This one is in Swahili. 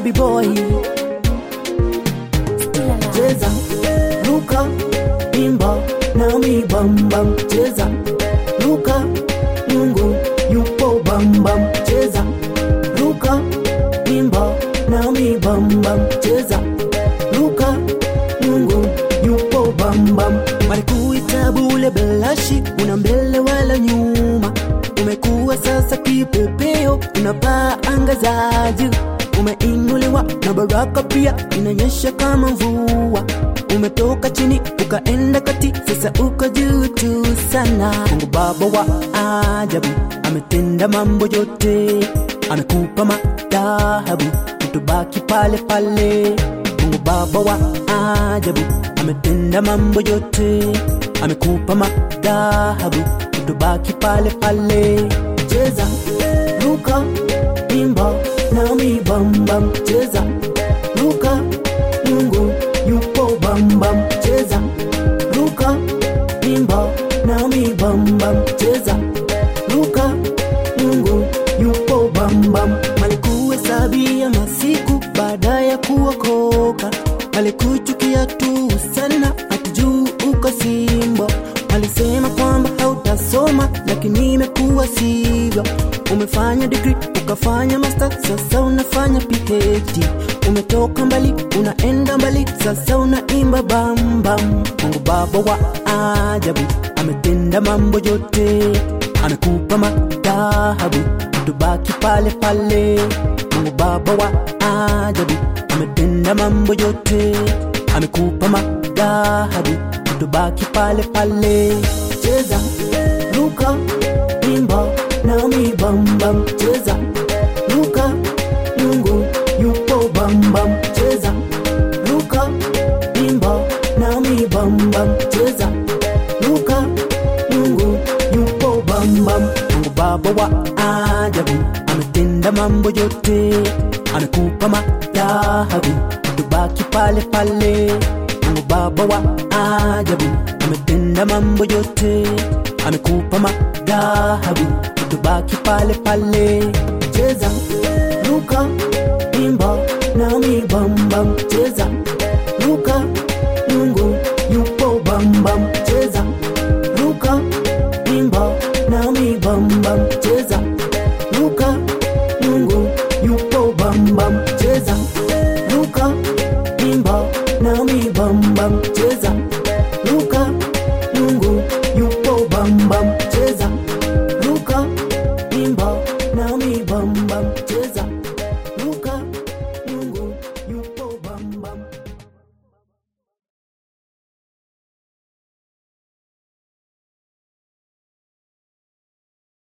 Chubby boy, cheza, ruka, imba, nami bam bam, cheza, ruka, Mungu yupo bam bam, cheza, ruka, imba, nami bam bam, cheza, ruka, Mungu yupo bam bam. Walikuita bule belashi, una mbele wala nyuma, umekuwa sasa kipepeo, unapaa anga za juu, umeinuliwa na baraka pia inanyesha kama mvua. Umetoka chini ukaenda kati, sasa uko juu tu sana. Mungu Baba wa ajabu ametenda mambo yote, amekupa madhahabu, utubaki pale pale. Mungu Baba wa ajabu ametenda mambo yote, amekupa madhahabu, utubaki pale pale. Cheza, ruka, imba nami bam bam, cheza, ruka, Mungu yupo bam bam, cheza, ruka, imba nami bam bam, cheza, ruka, Mungu yupo bam bam. Malikuhesabia masiku baada ya kuokoka, malikuchukia tu sana, hatujuu uko simbo. Alisema kwamba hautasoma, lakini imekuwa sivyo. Umefanya degree ukafanya master, sasa unafanya PhD. Umetoka mbali unaenda mbali, sasa unaimba bam bam. Mungu Baba wa ajabu ametenda mambo yote, amekupa madhahabu, tubaki pale pale. Mungu Baba wa ajabu ametenda mambo yote, amekupa madhahabu, tubaki pale pale. Cheza, ruka, imba nami bam bam, cheza, ruka, Mungu yupo bam bam, cheza, ruka, imba nami bam bam, cheza, ruka, Mungu yupo bam bam. Mungu Baba wa ajabu ametenda mambo yote, amekupa madhahabu, tubaki pale pale. Mungu Baba wa ajabu ametenda mambo yote, amekupa madhahabu, tubaki pale pale. Cheza, ruka, imba nami bam bam, cheza,